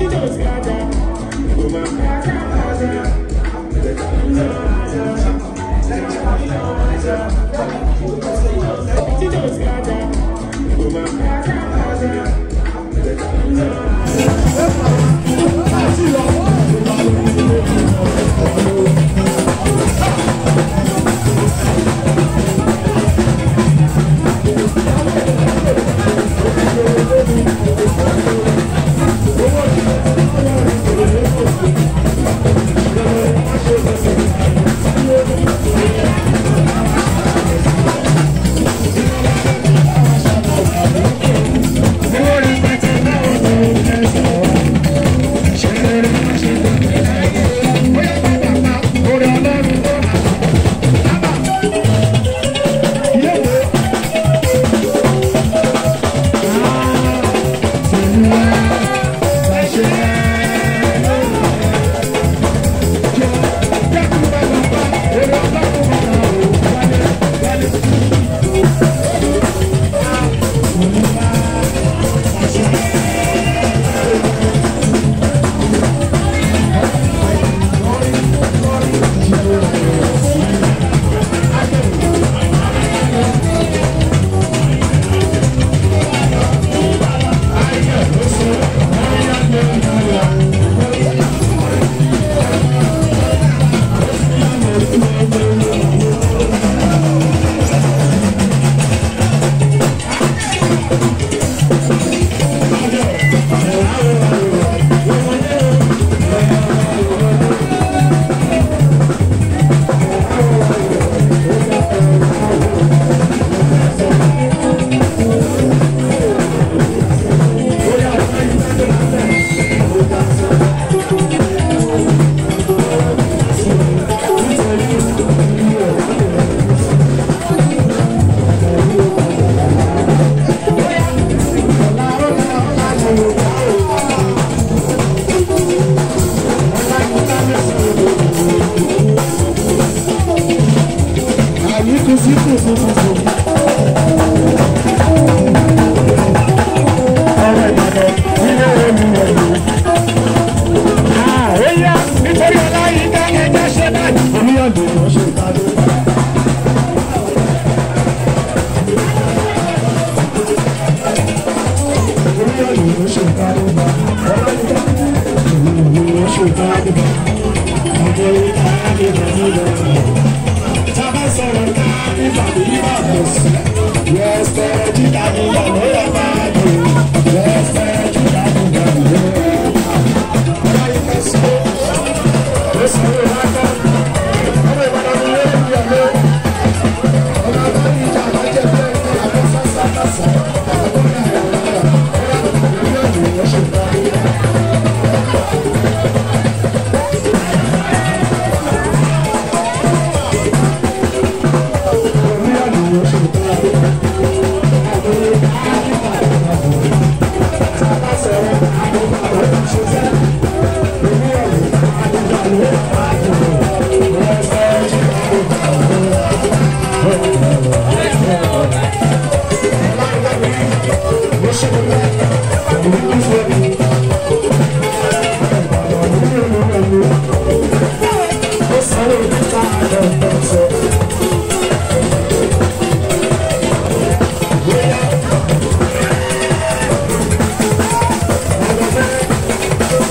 Thank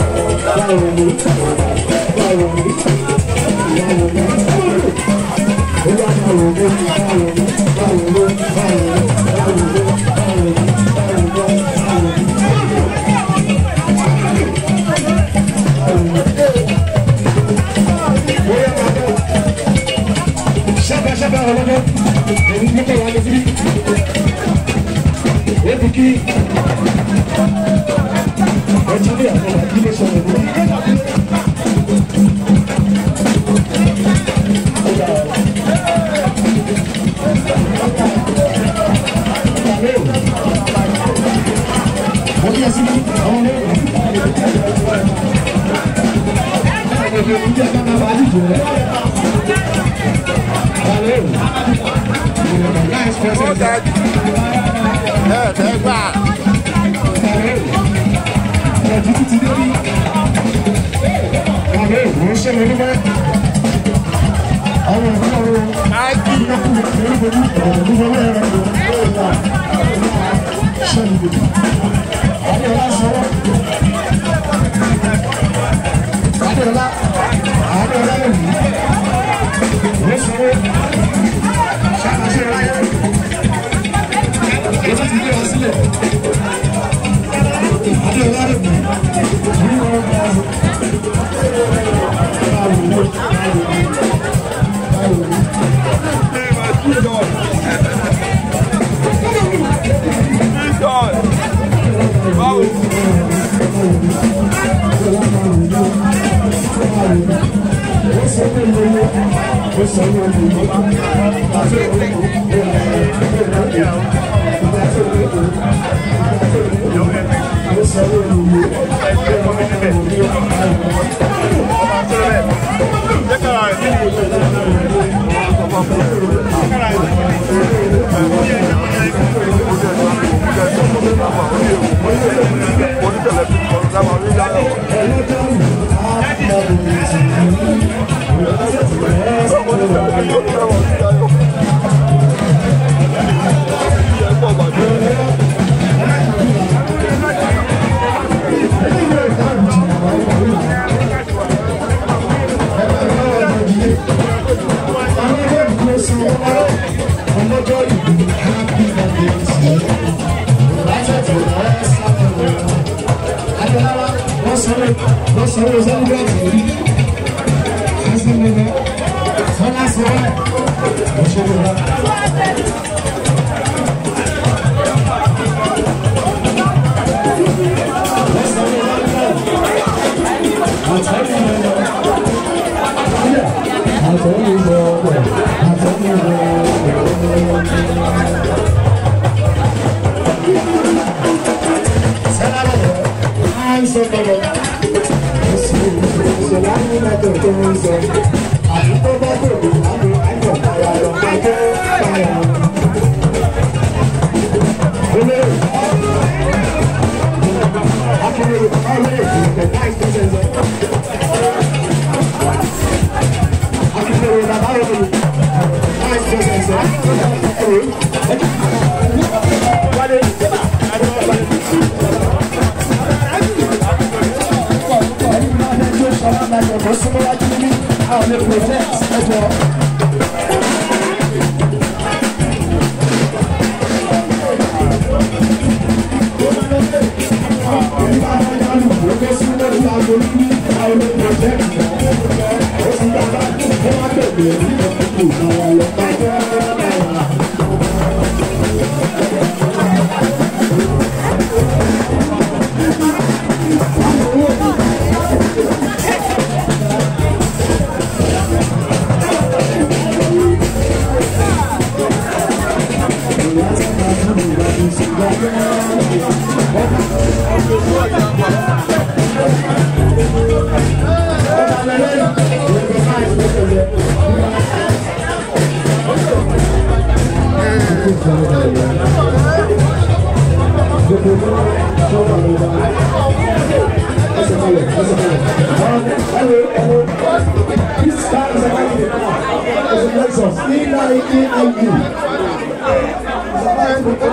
Chapa, chapa, ọlọ́dọ́. Èmi ní kọ̀ wá lọ síbí. Ebi kí. Ọjọ́ bí àkọlà kí ló sọ̀rọ̀ ní. Wọ́n yẹ síbí, àwọn ọmọ ẹ̀rọ ìjẹ́ ká máa bá a dìbò rẹ̀. ẹ̀ẹ́dẹ́gbà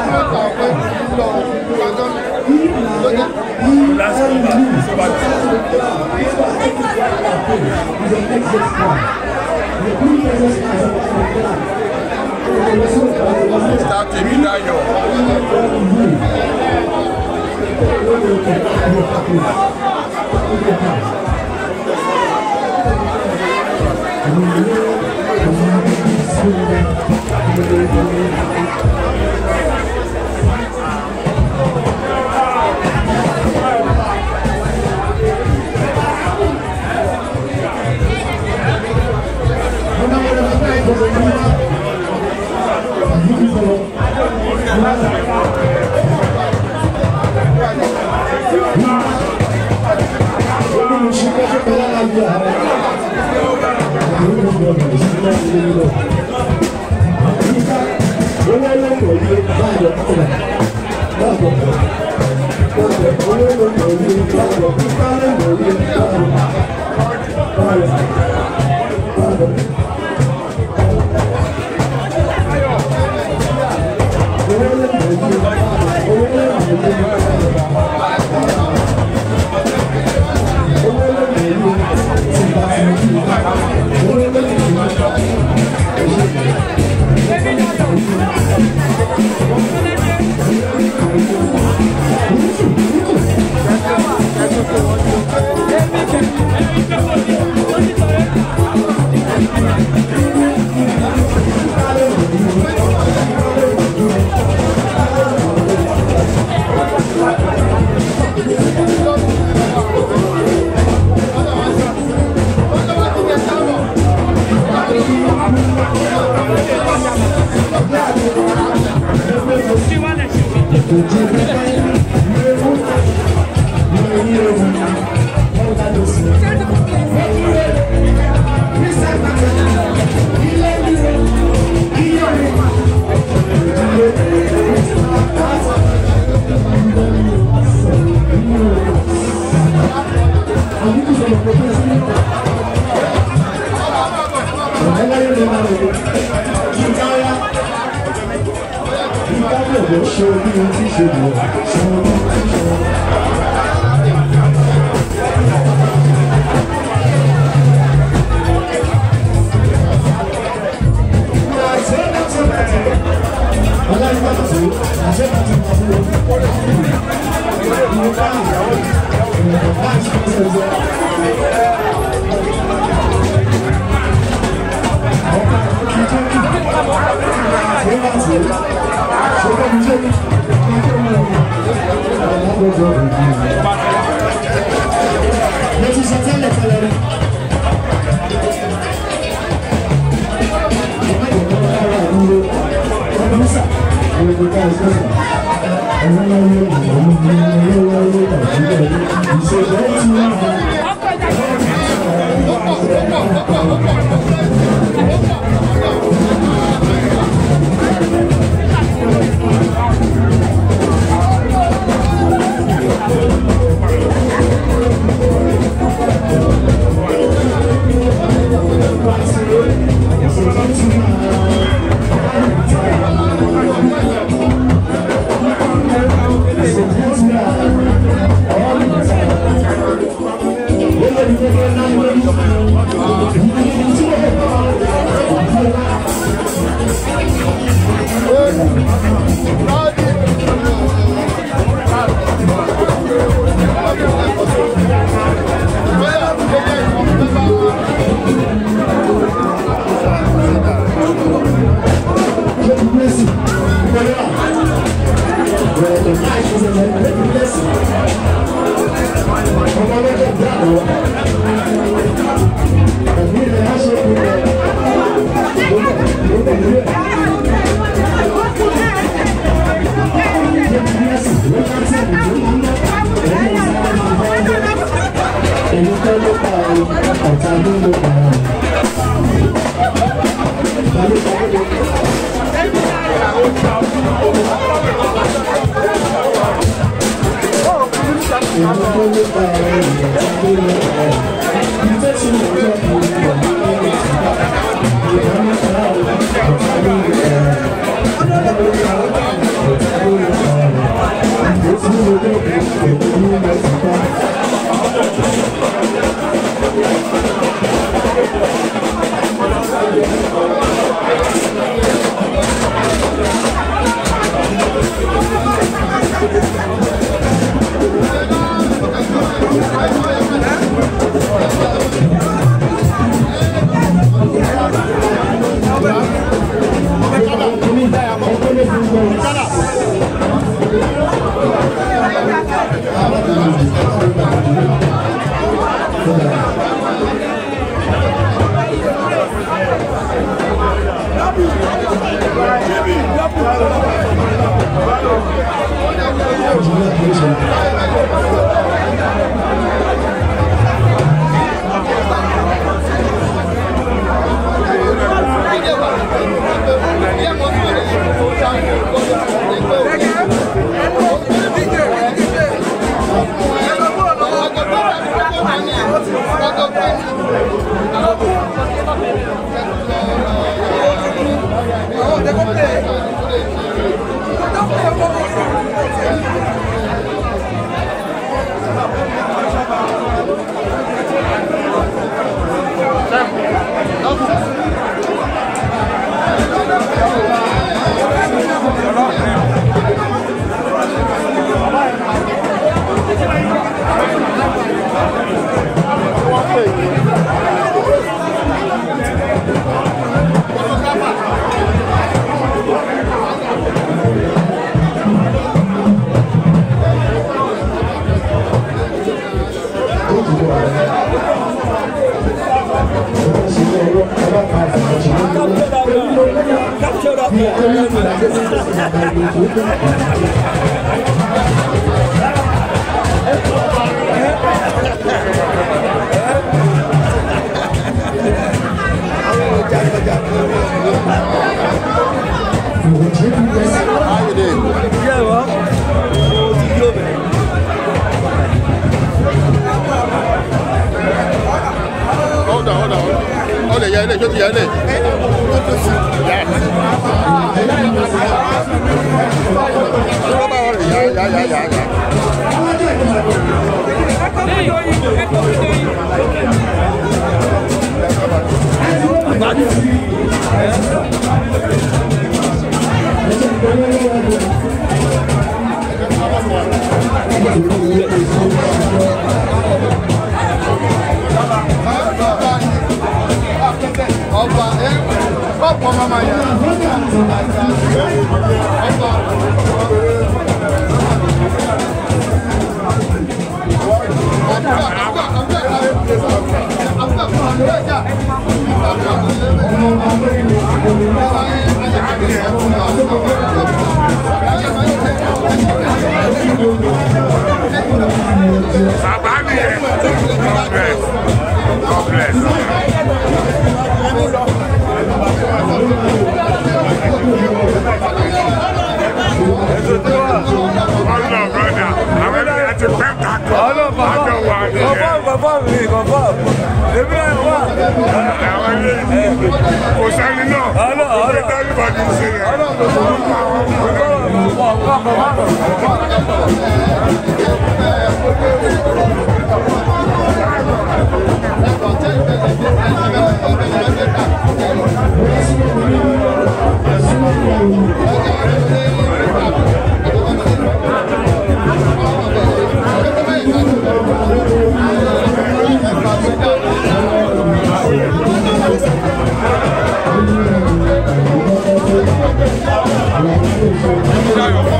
Last one, Mr. Temidayo. Thank you. How you doing? Hold on, hold on. Hold on, yeah, yeah, yeah, yeah. Yeah, yeah, yeah, yeah, yeah. Ọba ẹ kọ́pọ̀ mama yẹn. Bàbá mi yẹn. God bless. God bless. Ọlọ́ brọ́dà, àwọn ènìyàn ti pẹ́ kakọ̀. Ọlọ́ bàbá Àjọ wà bàbá nìyẹn. bàbá mi bàbá èmi náà wà. Àwọn ènìyàn kò sẹ́ni náà. Ọlọ́ ọlọ́ Ìgbésẹ̀ ìbàdí ṣe yẹn. ọlọ́ bàbá bàbá bàbá.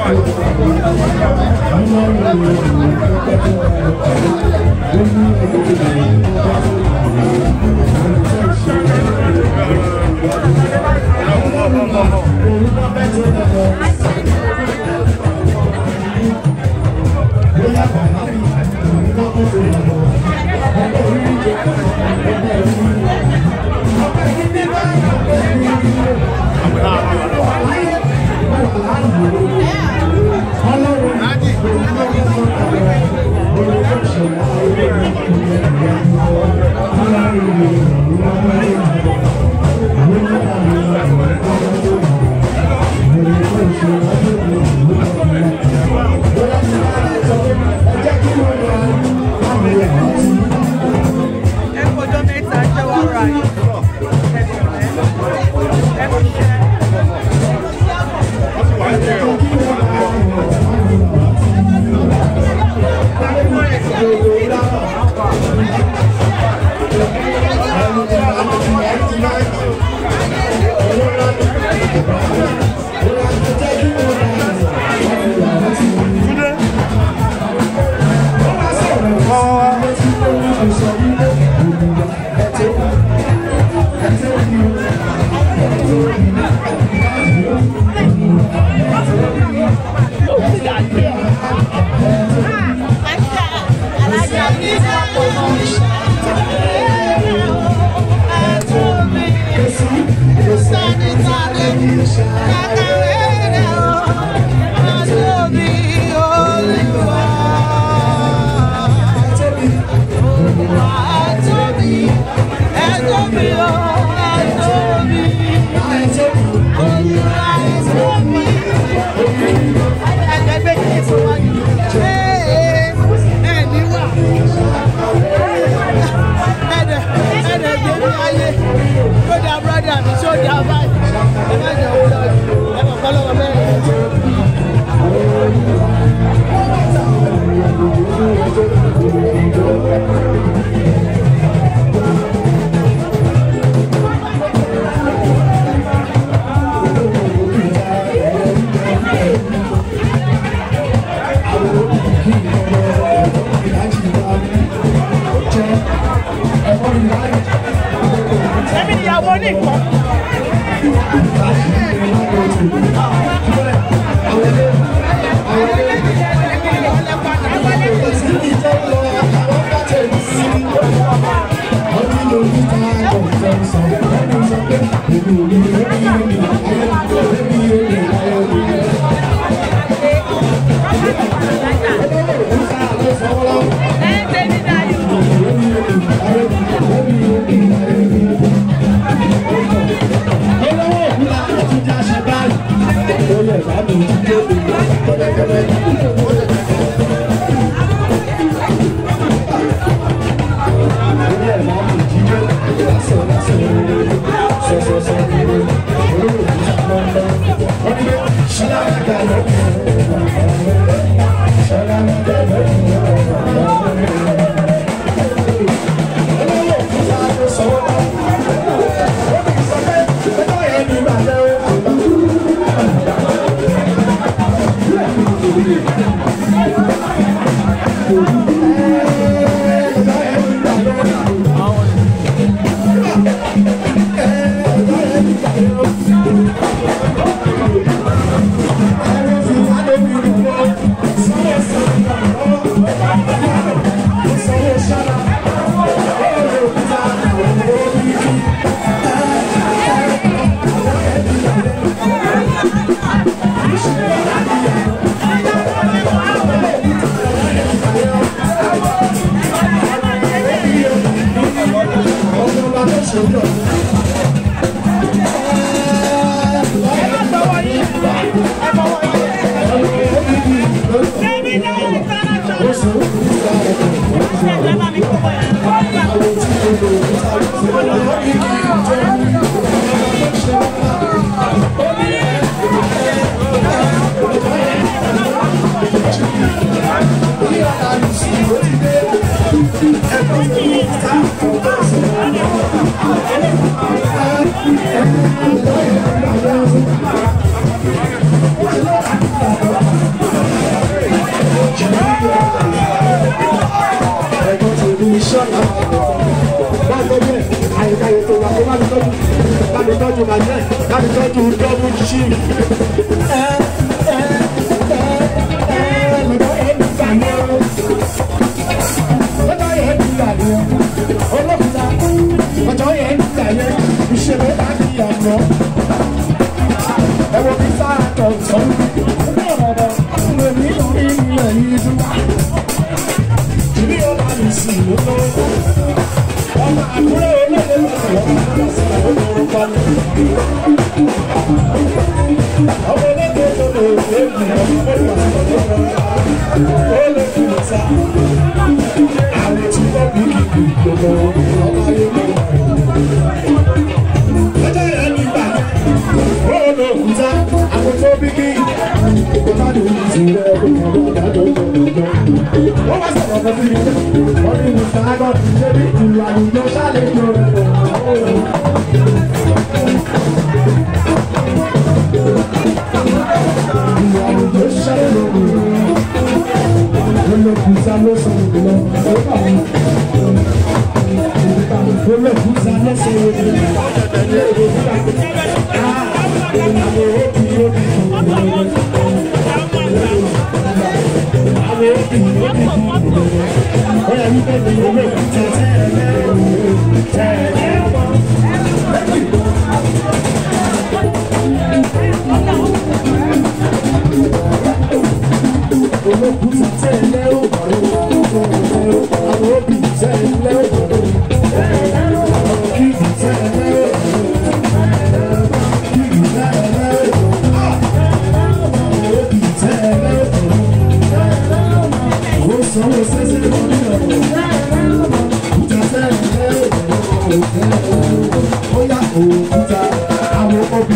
Thank Èmi ìyàwó nìkan. Ẹ ń tẹ́lẹ̀ dáyọ̀.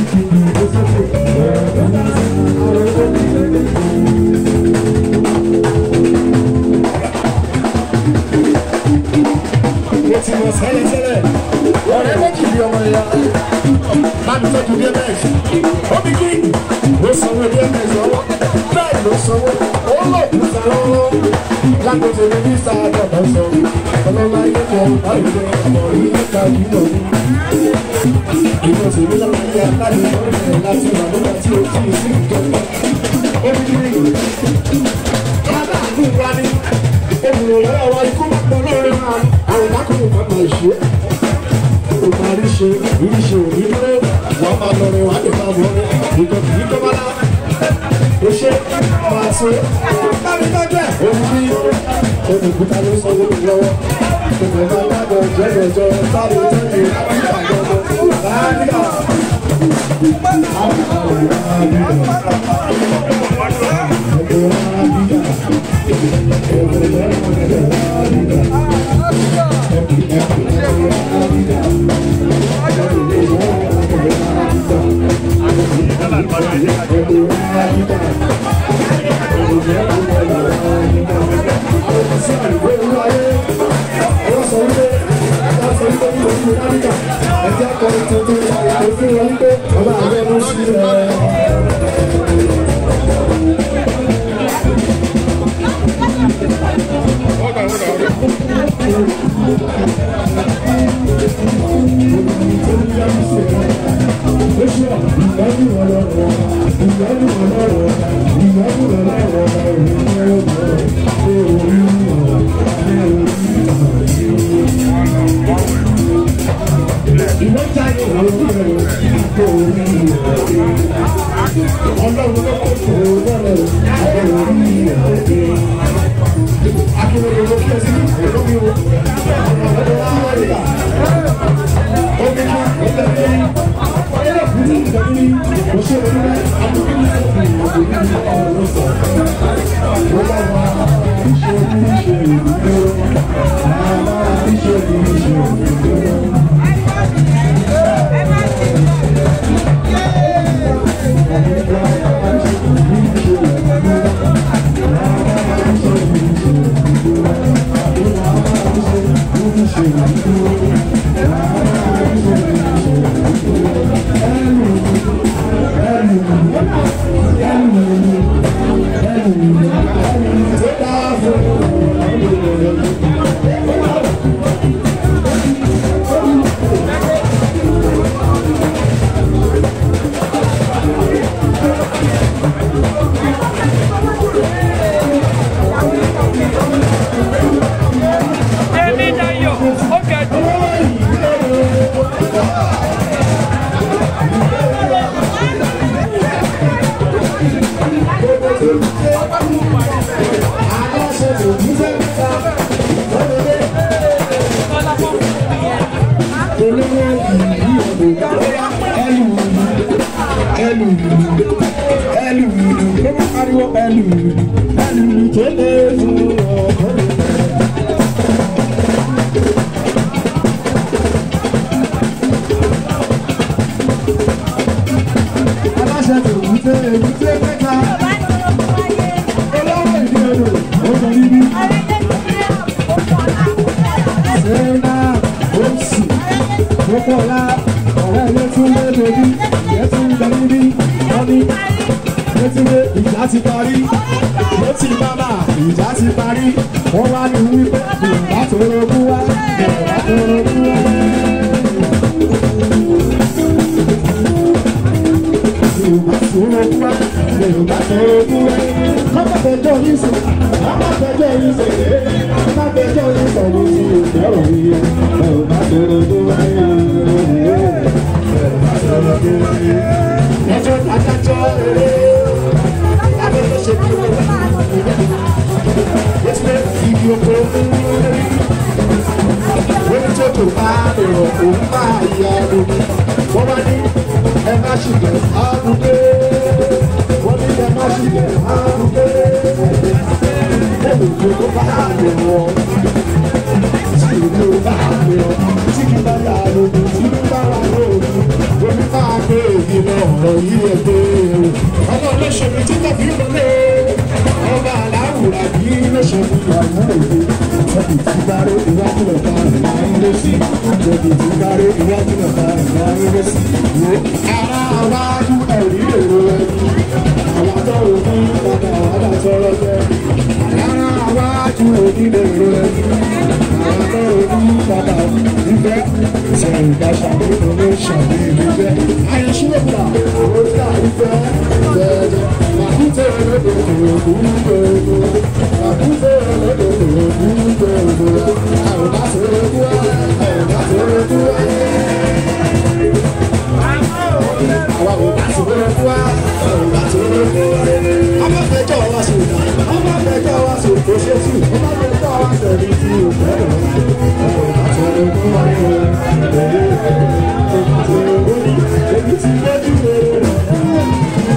Thank you. ó ti mọ̀ sẹ́lẹ̀sẹ́lẹ̀ ọ̀rẹ́ méjì bí ọmọ ìyá láti tọ́jú dms ó bí kí ló sanwó dms ọwọ́ bẹ́ẹ̀ ló sanwó ó lò níta lọ́wọ́ lágbèsè ní ní sáà dọ̀dọ̀ sọ ọlọ́lá yẹ kọ́ báyìí ọmọ yìí níta yìí lọ ìlú òṣèlú lọ́wọ́ ayé aláàbí ọ̀rẹ́ láti wà nígbà tí ó ti sí ìjọba ó bí kí kábà ní ìwà ní olùrànlọ́wọ́ wa ikú pọ̀ lórí máa àwọn ìdákùnrin máa máa ṣe ó máa rí ṣe rí ṣe òní dúró wọ́n máa lọ rẹ̀ wá lè máa wọ́n rẹ̀ ìjọ kìí tó bá lá ó ṣe máa ṣe bámi tọ́jú ẹ̀ òun bí olùkúta ló sọ lórí lọ́wọ́ ìgbà máa dábọ̀ jẹ́jọ́jọ́ sáré tẹ́lẹ̀ àgbàgbọ́ láàrín Hold on, hold on, hold on. Ọlọ́run ló kó tó lọ́rẹ̀ àwọn orí ìrọ̀lẹ́. Akérèdọ́lù ló kí ẹ sí ìlómi o. Ọmọ ọ̀dọ́ wa wà nígbà. Omi ní ìtẹ̀lé ní. Ọ̀yẹ́ kù ní ìtẹ̀lé ní. Kò ṣe òun rẹ̀ àbúrò ní ìtẹ̀lé ní ọ̀dọ̀ ní ọ̀rọ̀ sọ. Ó bá wa iṣẹ́ oníṣẹ́ ìdúró. Àmà iṣẹ́ oníṣẹ́ ìdúró. Èmi Dayọ̀, ó kẹ́dùn. Aláṣẹ tó ń tẹ èbúté mẹ́ta, olówó ìdí odò, ó sọ níbí. Sẹ́nà Oṣù Mọ́kànlá ọ̀rẹ́ ilé tún lé bèbí ìyẹn tún bẹ níbí wọ́n ní létílé ìjà ti parí létí bábà ìjà ti parí wọ́n wá ní wípé Yorùbá tó rogún wá Yorùbá tó rogún wá. Yorùbá tó rogún wá Yorùbá tó rogún wá. Kọ́kọ́ fẹjọ́ yín sọ, kọ́kọ́ fẹjọ́ yín sọ, kọ́kọ́ fẹjọ́ yín sọ ní ti ìfẹ́rọ̀ yìí. Yorùbá tó rogún wá Yorùbá tó rogún wá. Ẹjọ́ adájọ́ rere, abẹ́lẹ́ ṣe bí wọ́n wá. Yẹ́sẹ̀ ìdí oko wọ́n tó tó bá lọ òun bá ìyá lómi. Wọ́n bá ní ẹ má ṣìgẹ̀ àdúgbò. Wọ́n ní ẹ má ṣìgẹ̀ àdúgbò. Ẹ̀rù tó bá lọ wọ́n. Tí ìlú bá lọ, tí kì bá yà lómi, tí kì bá wà lómi. Omi máa gbé èyí lọ ọ̀rọ̀ yìí ẹ̀ gbé o. Ọmọ olóṣèlú tí kò fi wọlé. Ọba aláwùrà bí lóṣèlú ìyàwó òde. Ẹ̀bùn tí bá rí ìwájú ọ̀gá rẹ̀ láyé. lè sí òbí tí kárí iwájú náà ká ìwà rere sí wo ara àwájú ẹ̀rí èrò ẹni àwọn tó rò fún padà wàdà tọrọ jẹ ara àwájú òbí èrò ẹni àwọn tó rò fún padà ìfẹ́ sẹ̀rìn ìdáṣà nínú ló ṣàbí ìfẹ́ àyẹ̀ṣúwèkà ó dà ìfẹ́ jẹjẹ màkúté olódò kòrò kúrú gbogbo màkúté olódò kòrò kúrú gbogbo àwọn bá tó rẹ kú wá àwọn bá tó rẹ kú wá. Àwa ò bá tó rẹ kú wá àwọn bá tó rẹ kú wá. Ọmọ fẹjọ́ wa sùn dá ọmọ fẹjọ́ wa sùn kò ṣe sùn ọmọ fẹjọ́ wa sẹ̀rí tí o fẹ́ lọ. Àwọn bá tó rẹ kú wá ní wọn. Èyí ò bá tó rẹ kú ní èyí tí lójú rẹ̀.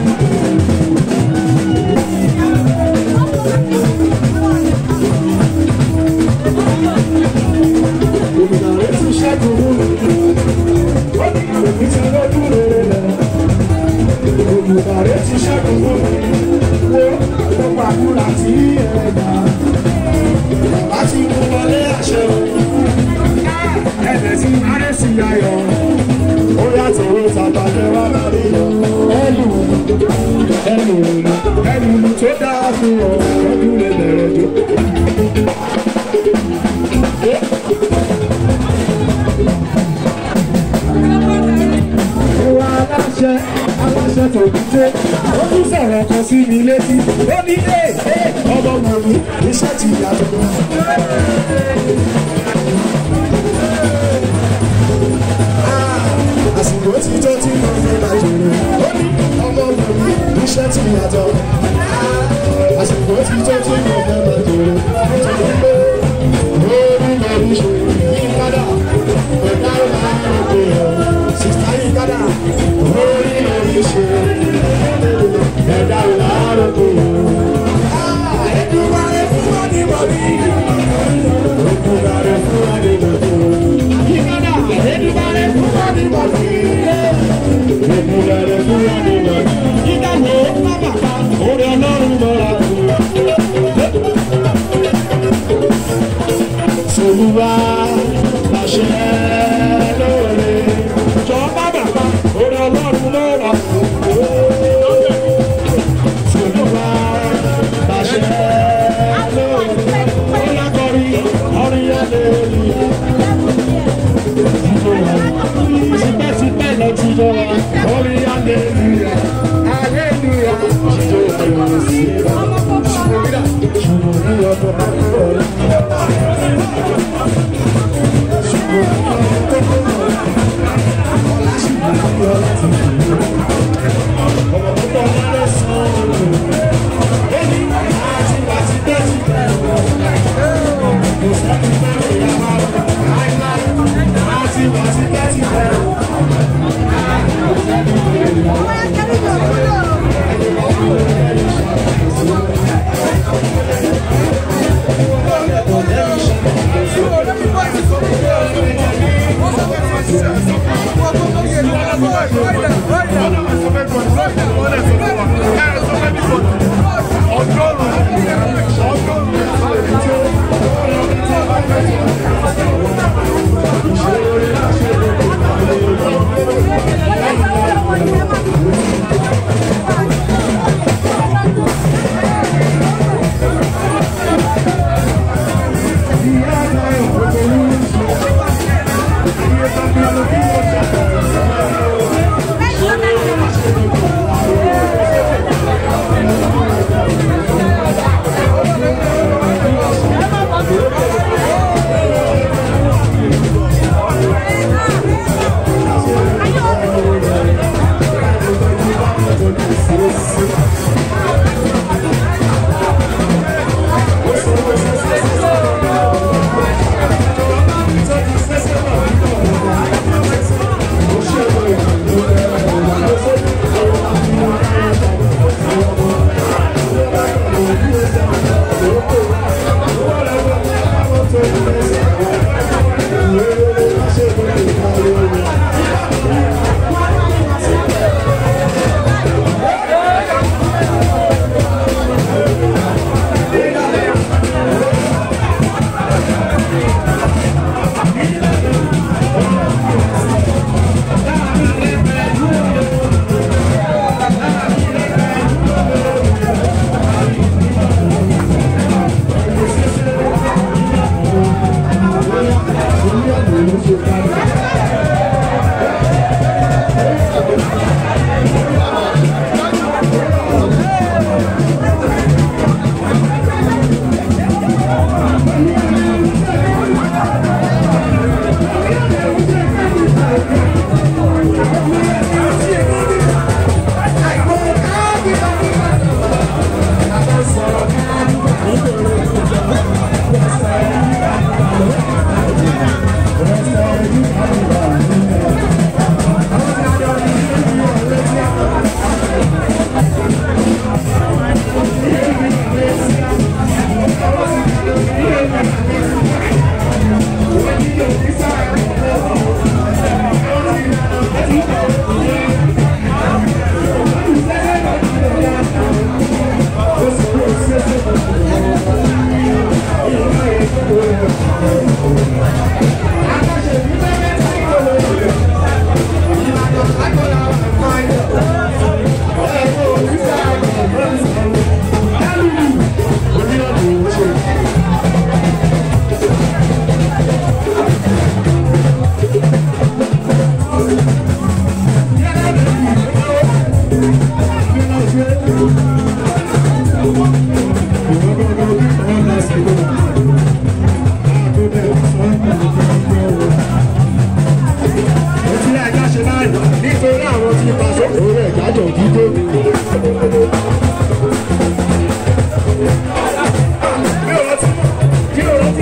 Olùdarí ti ṣẹ́gun mú mi. Ó ní èmi ti lójú rere lẹ̀. Olùdarí ti ṣẹ́gun mú mi. Wo gbogbo àdúrà tí ẹ gbà. Bàbá ti mú wọlé àṣẹ o. Ẹ̀jẹ̀ tí Adé sì yayọ̀. Ó yàtọ̀ owó tàbá jẹ́ wá lárí yọ. Ẹlù ẹlù ẹlù tó dáa fún ọ. Lọ́dún lè bẹ̀rẹ̀ jó. Ìwà aláṣẹ aláṣẹ tó dúdé. Ó tún sọ̀rọ̀ kan sí mi létí. Ó ní ẹ̀ ẹ̀ ọmọ màmí iṣẹ́ ti yàtọ̀. Àsìkò tí tó tí mo fi máa jòrò. Ó ní ọmọ màmí iṣẹ́ ti yàtọ̀. Àsìkò tí tó tí mo fi máa jòrò. Nítorí pé orí lórí ṣe yí padà. Ẹ̀dá ìlà òkè ọ̀ sista yìí padà. Orí lórí ṣe ẹ̀dá ìlà òkè ọ̀. Ẹ̀dùnmáre fún wa ní bọ̀dí. Ẹ̀dùnmáre fún wa ní bọ̀dí. Yípadà ẹ̀dùnmáre fún wa ní bọ̀dí. Ẹ̀dùnmáre fún wa ní bọ̀dí. Ìdáwó bàbà orí ọlọ́run mọ́ra kù. Olúwa láṣẹ lóore. Jọ bàbà pa orí ọlọ́run mọ́ra kù. Olúwa láṣẹ lóore. Ó lákọ̀rí ọ̀rìn àlèlúyà. Tipẹ́tipẹ́ lọ ti jọ wa. Ọ̀rìn àlèlúyà. Àlèlúyà. Jíjọ ayọ̀ sí i. Ṣùgbọ́n ní ọdún àkọ́kọ́. Thank you. Nítorí àwọn tí pàṣẹ òun rẹ̀ jájọ̀ dídó. Kí ló rántí? Kí ló rántí?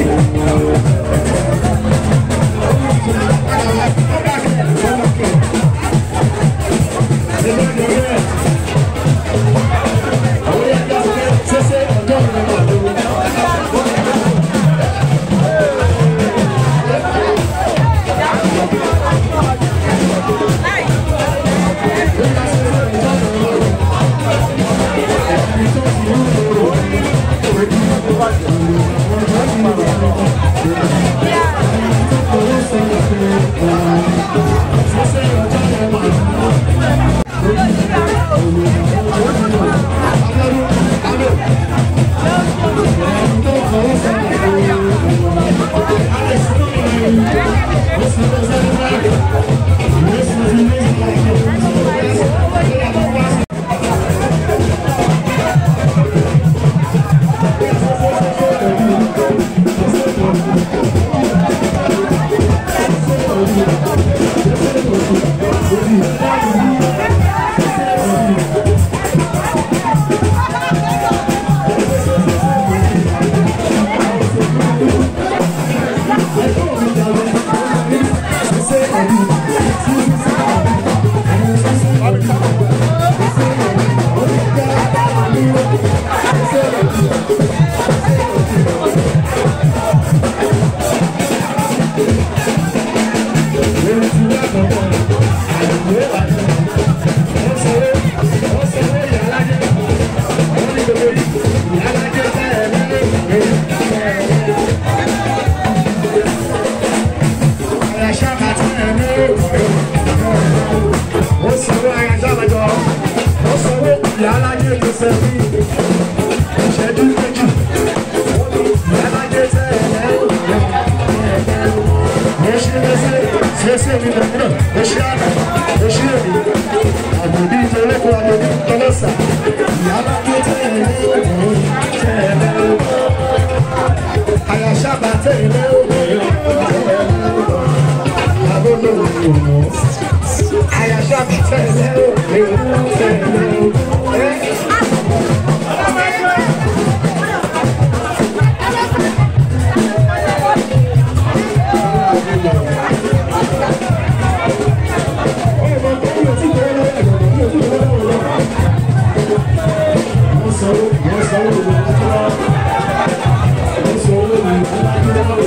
Thank you.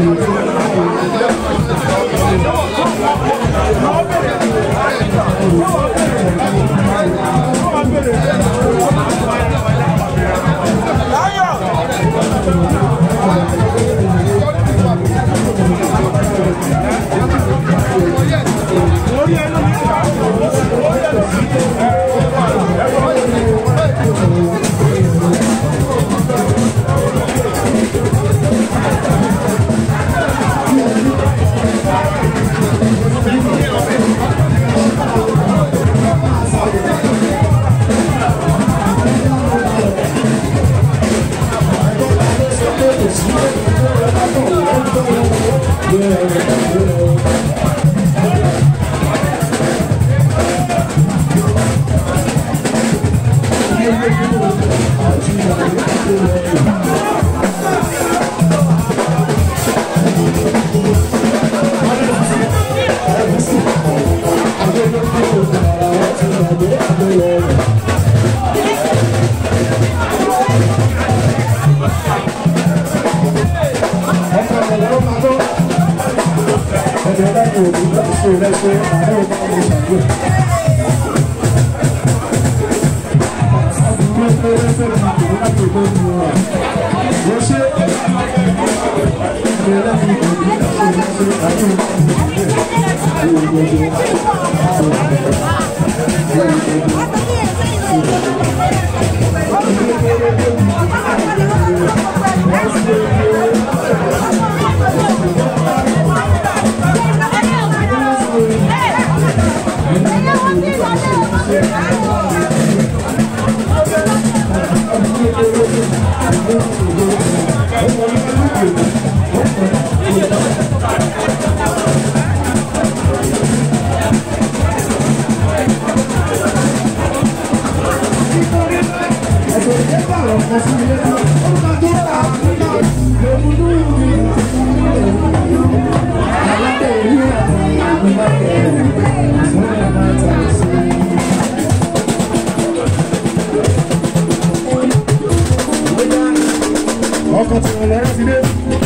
ọkọ̀ tí wọ́n lọ́rọ́ ti dé.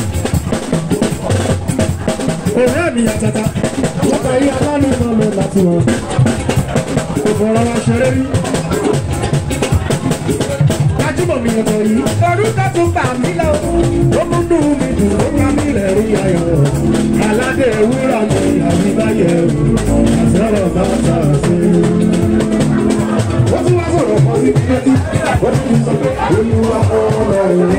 Ọ̀rẹ́ mi àtàtà, wọ́n kà yí alánìmọ̀ lọ láti wọ̀. Ìfọ̀rọ̀ wa ṣeré rí. Gbajúmọ̀ mi ọ̀tọ̀ yìí. Orúkọ tún bà mí lọ. Ó mú dùn mí dùn, ó ká mi rẹ̀ rí ayọ̀. Aládé ewúrà mi àbíbáyẹ̀ àtẹ̀rọ̀ bá ta sí. Wọ́n tún wá sọ̀rọ̀ kan sí kíkẹ́tì. Wọ́n tún sọ pé olúwa ọlọ́run.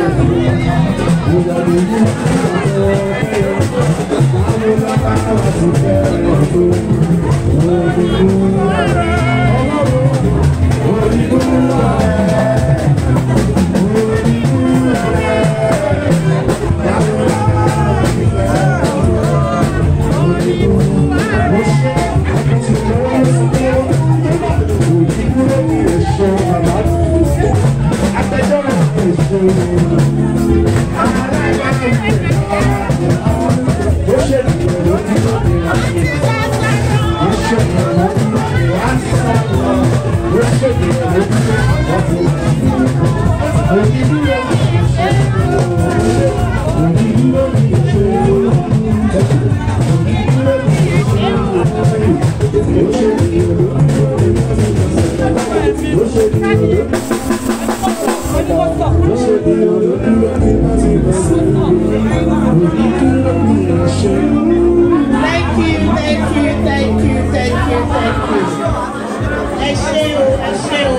Thank you, thank you, thank you, thank you, thank you. Ẹ ṣé o, ẹ ṣé o.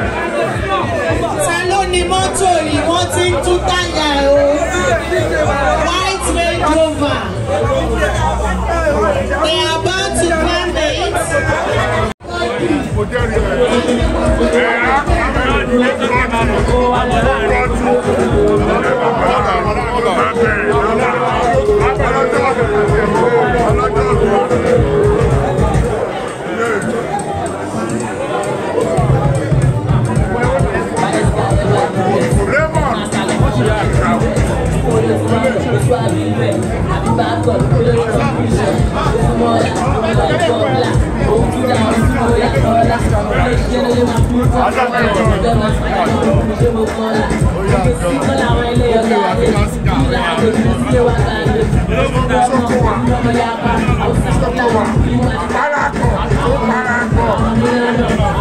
Ta ló ní mọ́tò yìí? Wọ́n ti ń tún táyà ẹ̀ o. White Range Rover. They are about to climb it. Mo jẹ́rìí ẹ̀. Ẹ̀ á Thank you. Parapọ̀ tó parapọ̀.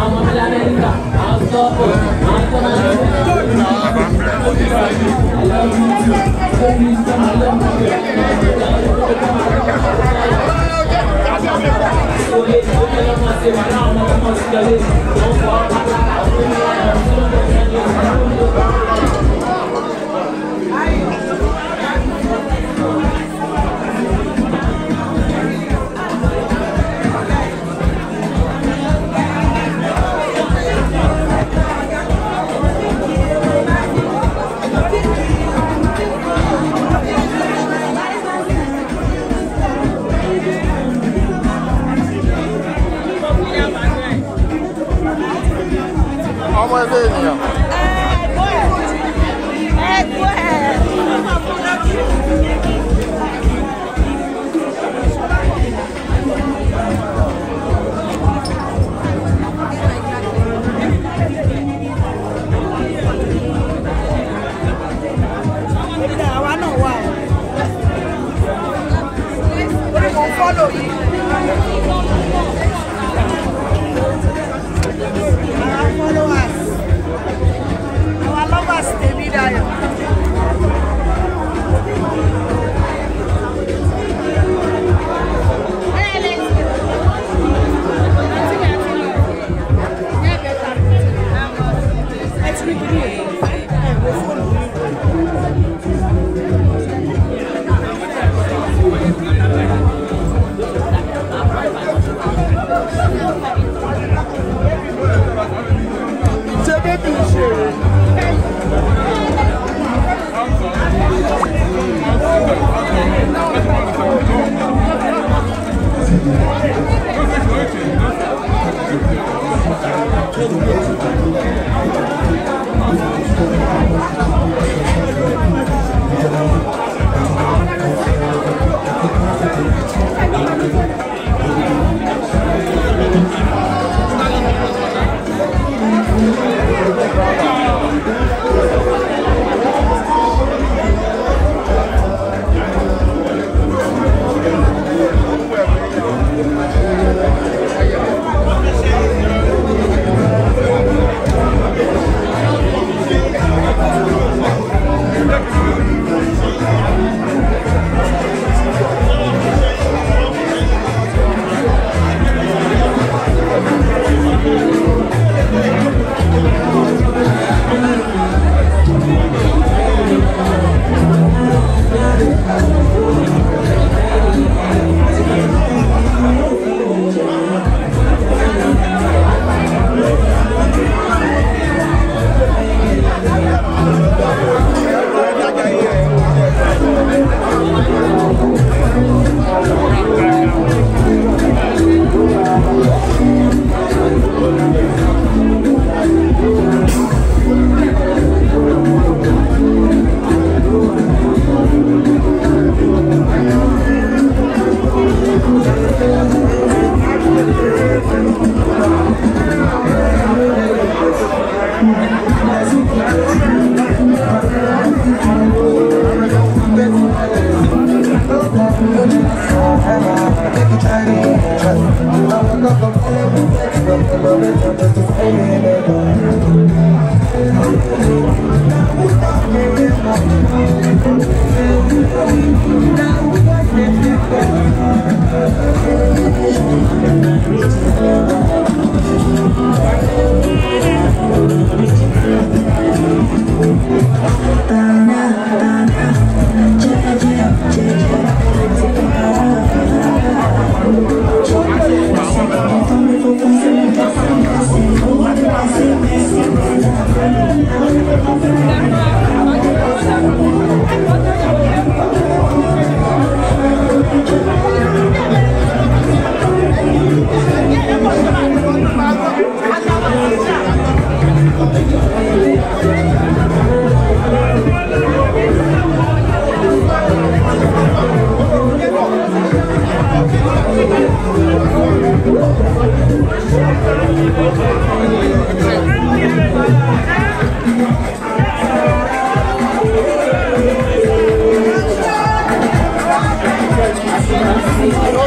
ọmọ ẹgbẹ́ ènìyàn.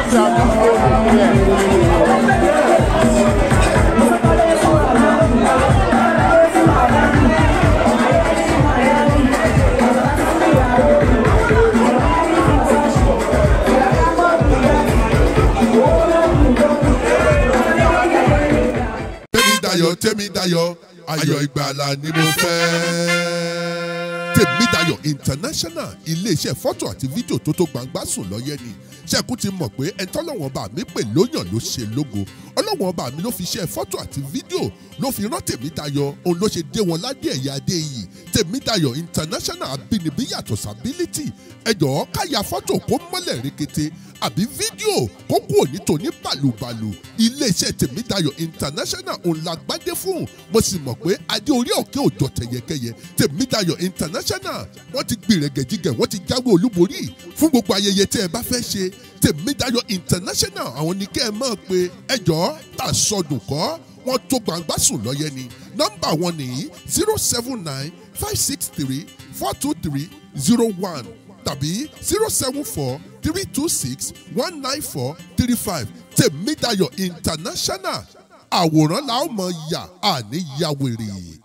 tèmídayọ̀ tèmídayọ̀ ayọ̀ ìgbàlà ni mo fẹ́. tèmídayọ̀ international iléeṣẹ́ fọ́tò àti fídíò tó tó gbangba sùn lọ́yẹ́ ni ṣẹ́kù ti mọ̀ pé ẹni tọ́lọ́wọ́n bá mi pè lóyàn ló ṣe lógo ọlọ́wọ́n bá mi ló fi ṣe fọ́tò àti fídíò ló fi rán tèmídayọ̀ òun ló ṣe dé wọn ládé ẹ̀yà adé yìí tèmídayọ̀ international abínibí yàtọ̀ sábílítì ẹ̀jọ̀ káyà fọ́tò kó mọ́lẹ̀ rekete àbí fídíò kó kú òní tòní bàlùbàlù iléeṣẹ́ tèmídayọ̀ international òun la gbádé fún mo sì mọ̀ pé adé orí òkè òjò tẹ̀yẹkẹyẹ tèmídayọ̀ international wọ́n ti gbìrẹ̀gẹ̀jigẹ̀ wọ́n ti jáwé olúborí fún gbogbo ayẹyẹ tẹ́ ẹ bá fẹ́ ṣe tèmídayọ̀ international àwọn ní kẹ́ ẹ mọ̀ pé ẹjọ́ tà sọdùn kọ́ wọ́n tó gbangba sùn lọ́yẹ ni nọ́mbà wọn nìyí zero seven nine five six three four two three zero one tàbí zero seven four three two six one nine four three five tèmídayọ̀ international àwòrán la ó mọ̀ yà àní yàwèrè.